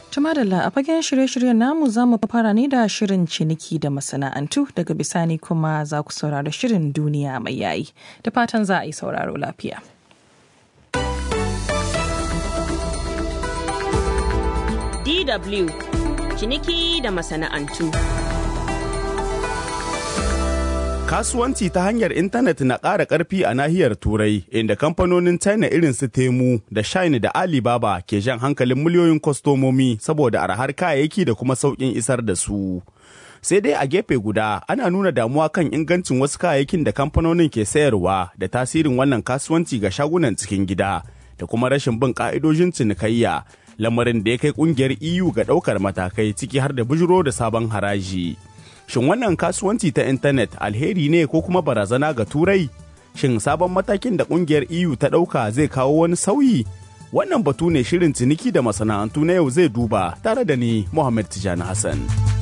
Tumadala a fagen shirye-shiryen namu za mu fara ne da shirin ciniki da masana'antu daga bisani kuma za ku saurari shirin duniya mai yayi da fatan za a yi sauraro lafiya. DW ciniki da masana'antu. Kasuwanci ta hanyar intanet na ƙara ƙarfi a nahiyar Turai, inda kamfanonin China irin su Temu da Shine da Alibaba ke jan hankalin miliyoyin kwastomomi saboda arhar kayayyaki da kuma sauƙin isar da su. Sai dai a gefe guda ana nuna damuwa kan ingancin wasu kayayyakin da kamfanonin ke sayarwa da tasirin wannan kasuwanci ga shagunan cikin gida da kuma rashin bin ƙa'idojin cinikayya, lamarin da ya kai ƙungiyar EU ga ɗaukar matakai ciki har da bujiro da sabon haraji. Shin wannan kasuwanci ta intanet alheri ne ko kuma barazana ga turai? Shin sabon matakin da kungiyar EU ta ɗauka zai kawo wani sauyi? Wannan batu ne shirin ciniki da masana'antu na yau zai duba tare da ni Muhammad Tijani Hassan.